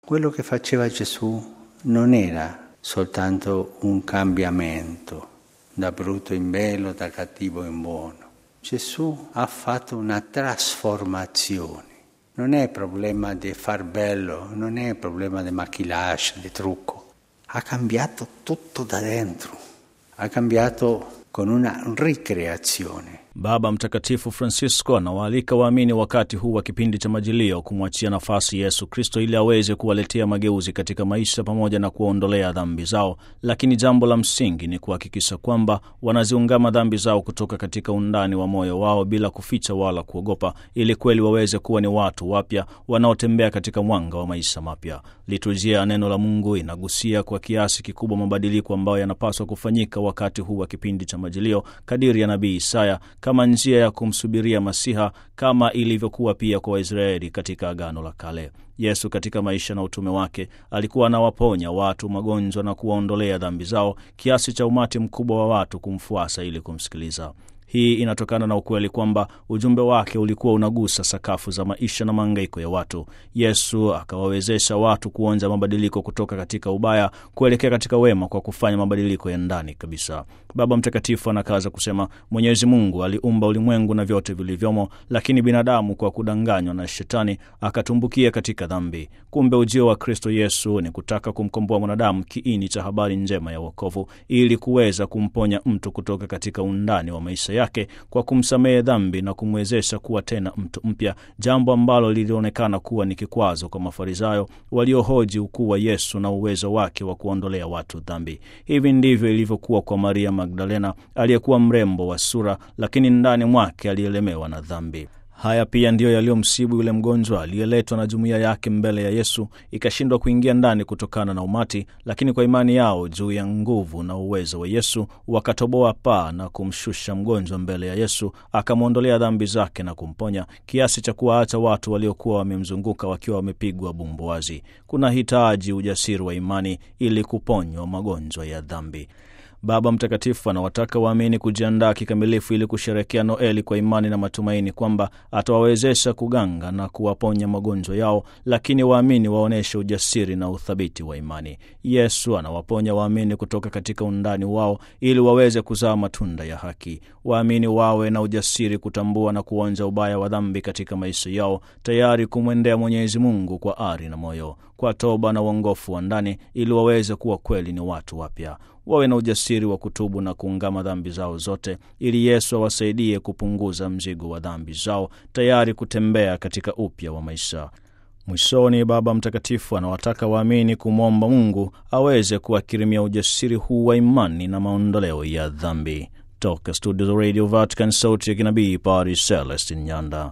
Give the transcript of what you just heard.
Quello che faceva Gesù non era soltanto un cambiamento da brutto in bello, da cattivo in buono. Gesù ha fatto una trasformazione. Non è problema di far bello, non è problema di maquillage, di trucco. Ha cambiato tutto da dentro. Ha cambiato con una ricreazione. Baba Mtakatifu Francisco anawaalika waamini wakati huu wa kipindi cha Majilio kumwachia nafasi Yesu Kristo ili aweze kuwaletea mageuzi katika maisha pamoja na kuwaondolea dhambi zao, lakini jambo la msingi ni kuhakikisha kwamba wanaziungama dhambi zao kutoka katika undani wa moyo wao bila kuficha wala kuogopa, ili kweli waweze kuwa ni watu wapya wanaotembea katika mwanga wa maisha mapya. Liturujia ya neno la Mungu inagusia kwa kiasi kikubwa mabadiliko ambayo yanapaswa kufanyika wakati huu wa kipindi cha Majilio kadiri ya nabii Isaya kama njia ya kumsubiria Masiha kama ilivyokuwa pia kwa Waisraeli katika Agano la Kale. Yesu katika maisha na utume wake alikuwa anawaponya watu magonjwa na kuwaondolea dhambi zao kiasi cha umati mkubwa wa watu kumfuasa ili kumsikiliza. Hii inatokana na ukweli kwamba ujumbe wake ulikuwa unagusa sakafu za maisha na maangaiko ya watu. Yesu akawawezesha watu kuonja mabadiliko kutoka katika ubaya kuelekea katika wema kwa kufanya mabadiliko ya ndani kabisa. Baba Mtakatifu anakaza kusema, Mwenyezi Mungu aliumba ulimwengu na vyote vilivyomo, lakini binadamu kwa kudanganywa na Shetani akatumbukia katika dhambi. Kumbe ujio wa Kristo Yesu ni kutaka kumkomboa mwanadamu, kiini cha habari njema ya wokovu, ili kuweza kumponya mtu kutoka katika undani wa maisha yake kwa kumsamehe dhambi na kumwezesha kuwa tena mtu mpya, jambo ambalo lilionekana kuwa ni kikwazo kwa Mafarisayo waliohoji ukuu wa Yesu na uwezo wake wa kuondolea watu dhambi. Hivi ndivyo ilivyokuwa kwa Maria Magdalena aliyekuwa mrembo wa sura, lakini ndani mwake alielemewa na dhambi. Haya pia ndiyo yaliyomsibu yule mgonjwa aliyeletwa na jumuiya yake mbele ya Yesu, ikashindwa kuingia ndani kutokana na umati, lakini kwa imani yao juu ya nguvu na uwezo wa Yesu wakatoboa paa na kumshusha mgonjwa mbele ya Yesu, akamwondolea dhambi zake na kumponya, kiasi cha kuwaacha watu waliokuwa wamemzunguka wakiwa wamepigwa bumbuazi. Kuna hitaji ujasiri wa imani ili kuponywa magonjwa ya dhambi. Baba Mtakatifu anawataka waamini kujiandaa kikamilifu ili kusherekea Noeli kwa imani na matumaini kwamba atawawezesha kuganga na kuwaponya magonjwa yao, lakini waamini waonyeshe ujasiri na uthabiti wa imani. Yesu anawaponya waamini kutoka katika undani wao ili waweze kuzaa matunda ya haki. Waamini wawe na ujasiri kutambua na kuonja ubaya wa dhambi katika maisha yao, tayari kumwendea Mwenyezi Mungu kwa ari na moyo, kwa toba na uongofu wa ndani, ili waweze kuwa kweli ni watu wapya wawe na ujasiri wa kutubu na kuungama dhambi zao zote, ili Yesu awasaidie kupunguza mzigo wa dhambi zao, tayari kutembea katika upya wa maisha. Mwishoni, Baba Mtakatifu anawataka waamini kumwomba Mungu aweze kuwakirimia ujasiri huu wa imani na maondoleo ya dhambi. Toka studio za Radio Vatican, sauti ya kinabii, Padre Celestin Nyanda.